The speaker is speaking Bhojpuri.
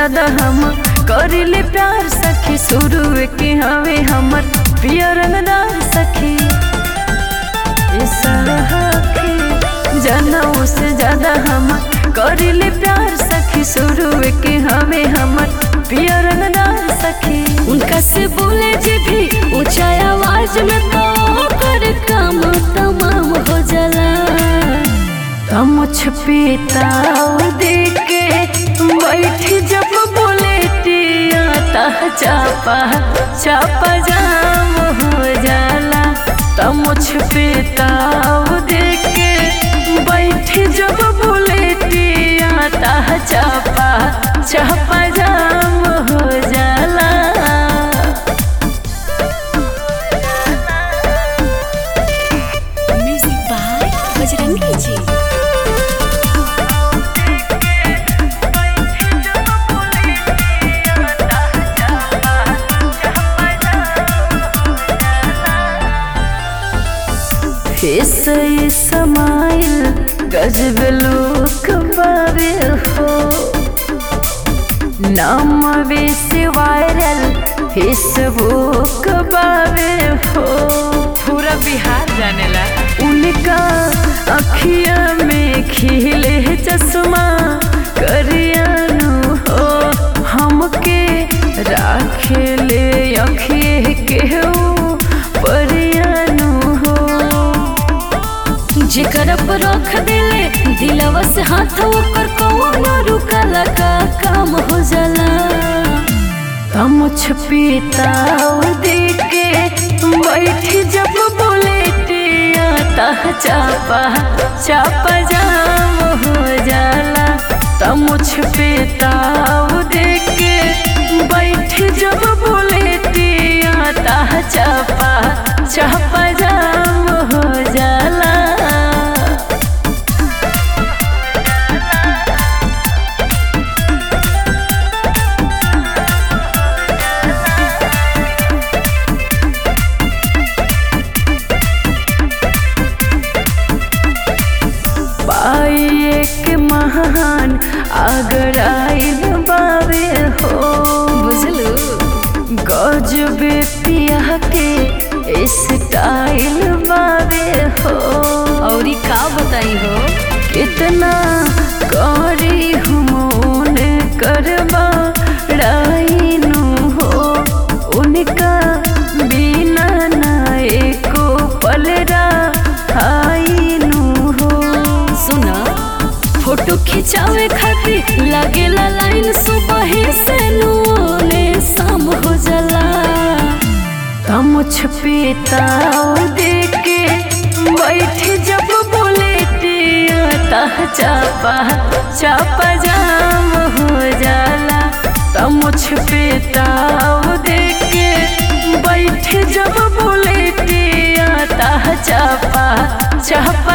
ज्यादा हम करिले प्यार सखी शुरू के हवे हमर पियर रंगदार सखी ए सखी जनऊ से ज्यादा हम करिले प्यार सखी शुरू के हवे हमर पियर रंगदार सखी उनका से बोले जे भी ऊंचा आवाज में तो कर काम तमाम हो जाला तम छपेता देके बैठ जब बोले टिया ता चापा चापा जाम हो जाला तम छपेता देके बैठ जब बोले टिया ता चापा चापा जाम हो जाला म्यूजिक बाय बजरंगी जी ऐसे समाइल गजब लोक बावे हो नाम से वायरल फेसबुक बावे हो पूरा बिहार जानेला उनका अखिया में खिले चश्मा करियानु हो हमके राखेले अखिए के परियानु हो जेकर पर रख दिले दिलवा से हाथ ओकर कौनो रुकला का काम हो जाला तम छपीता देके बैठ जब बोले टिया तह चापा चापा जाम हो जाला तम छपीता देके बैठ जब बोले टिया तह चापा चापा जाम हो जाला पाए के महान अगर आइल बावे हो बुझलू गजबे पिया के स्टाइल बावे हो और का बताई हो कितना करी हमोन करबा राइनु हो उनका बिना ना एको पलरा आइनु हो सुना फोटो खिंचावे खातिर लागेला लाइन सुबह से नूने शाम हो जाला तम छपेता देके बैठ जब बोले टिया तह चापा चापा जाम हो जाला तम छपेता देके बैठ जब बोले टिया तह चापा चापा